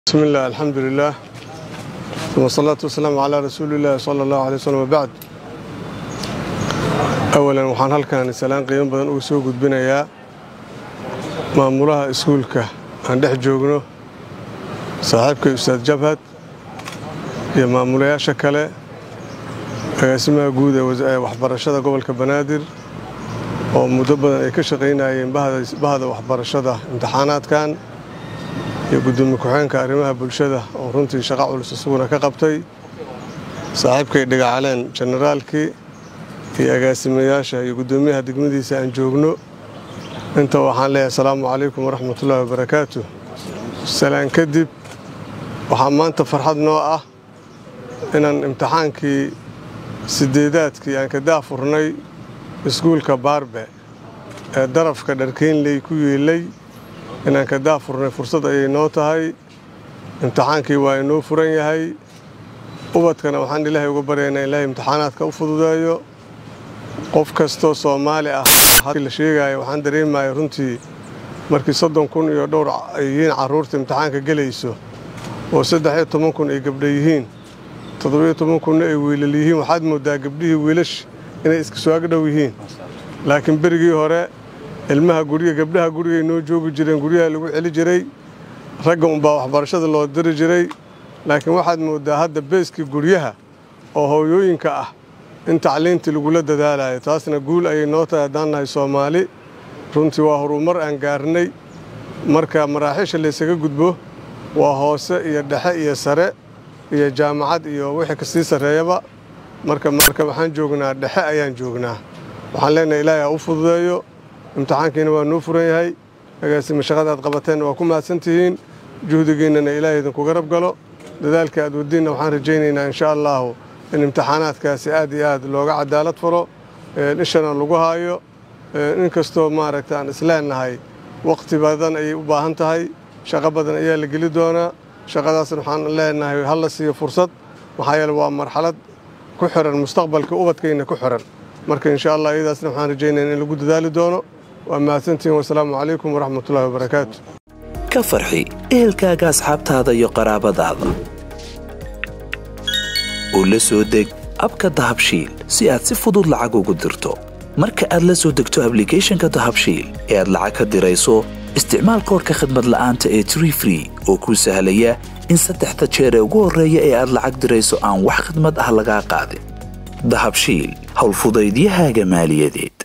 bismi illah alxamdulilah uma asalaatu wasalaamu calaa rasuuli illaahi sala allahu alay waslm wabacd awalan waxaan halkan salaan qiimo badan uga soo gudbinayaa maamulaha iskuulka aan dhex joogno saaxiibkay ustaad jabhad iyo maamulayaasha kale agaasimaha guud ee waxbarashada gobolka banaadir oo muddo badan ay ka shaqaynayeen bahda waxbarashada imtixaanaadkan iyo gudoomiye ku-xeenka arrimaha bulshada oo runtii shaqo culus isaguna ka qabtay saaxiibkay dhigacaleen jenaraalkii iyo agaasimayaasha iyo guddoomiyaha degmadiisa aan joogno inta waxaan leeyahay asalaamu calaykum waraxmatullaahi wabarakaatu salaan kadib waxaa maanta farxad noo ah inaan imtixaankii sideedaadkii aan ka daafurnay iskuulka baarbe ee darafka dharkeynley ku yeelay inaan ka daafurnay fursad ayay noo tahay imtixaankii waa inoo furan yahay ubadkana waxaan ilaahay uga baryaynaa ilaahay imtixaanaadka u fududeeyo qof kastoo soomaali ah la sheegaayo waxaan dareemaya runtii markii soddon kun iyo dhowr ay yihiin carruurta imtixaanka gelayso oo saddex iyo toban kun ay gabdha yihiin toddobiyo toban kunna ay wiilal yihiin waxaad mooddaa gabdhihii wiilash inay iska soo agdhow yihiin laakiin berigii hore ilmaha guriga gabdhaha gurigay noo joogi jireen guryaha lagu celi jiray ragga unbaa waxbarashada loo diri jiray laakiin waxaad mooddaa hadda beeskii guryaha oo hooyooyinka ah in tacliintii lagula dadaalayo taasna guul ayay noo tahay haddaan nahay soomaali runtii waa horumar aan gaarnay marka maraaxiisha laysaga gudbo waa hoose iyo dhexe iyo sare iyo jaamacad iyo wixii kasii sarreeyaba marka marka waxaan joognaa dhexe ayaan joognaa waxaan leenahay ilaahay ha u fududeeyo imtixaankiina waa noo furan yahay agaasima shaqada aad qabateenna waa ku mahadsantihiin juhdigiinnana ilaahay idinku garab galo dadaalka aad wadiinna waxaan rajaynaynaa insha allaahu in imtixaanaadkaasi aad iyo aad looga cadaalad faro ishana lagu haayo inkastoo maaragta aan isleennahay wakhti badan ayay u baahan tahay shaqo badan ayaa la geli doonaa shaqadaasna waxaan leenahay ha la siiyo fursad maxaa yeele waa marxalad ku xiran mustaqbalka ubadkayna ku xiran marka insha allah iyadaasna waxaan rajaynaya in lagu dadaali doono waa mahadsantihiin wasalaamu calaykum waraxmatullahi wabarakaatu ka farxi ehelkaaga asxaabtaada iyo qaraabadaada u la soo deg abka dahabshiil si aad si fudud lacag ugu dirto marka aad la soo degto ablicathonka dahabshiil ee aad lacag ka dirayso isticmaal koorka khadmad la'aanta ee tree free oo kuu sahlaya in saddexda jeer ee ugu horreeya ee aad lacag dirayso aan wax khidmad ah lagaa qaadin dahabshiil howlfudaydiyahaaga maaliyadeed